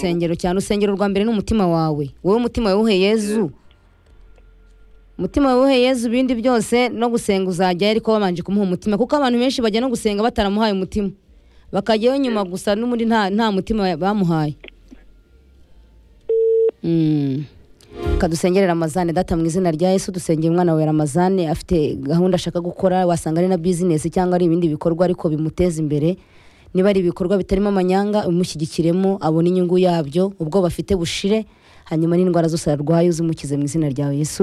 rusengero cyane urusengero rwa mbere ni umutima wawe wowe umutima wewuhe yezu umutima wewuhe yezu ibindi byose no gusenga uzajyayo ariko wabanje kumuha umutima kuko abantu benshi bajya no gusenga bataramuhaye umutima bakajyayo nyuma gusa n'ubundi nta nta mutima bamuhaye Mm. reka dusengerere ramazane data mu izina rya yesu dusengera umwana wawe ramazane afite gahunda ashaka gukora wasanga ari na bizinesi cyangwa ari ibindi bikorwa ariko bimuteza imbere niba ari ibikorwa bitarimo amanyanga umushyigikiremo abone inyungu yabyo ubwo bafite bushire hanyuma n'indwara zose arwaye uzimukize mu izina ryawe yesu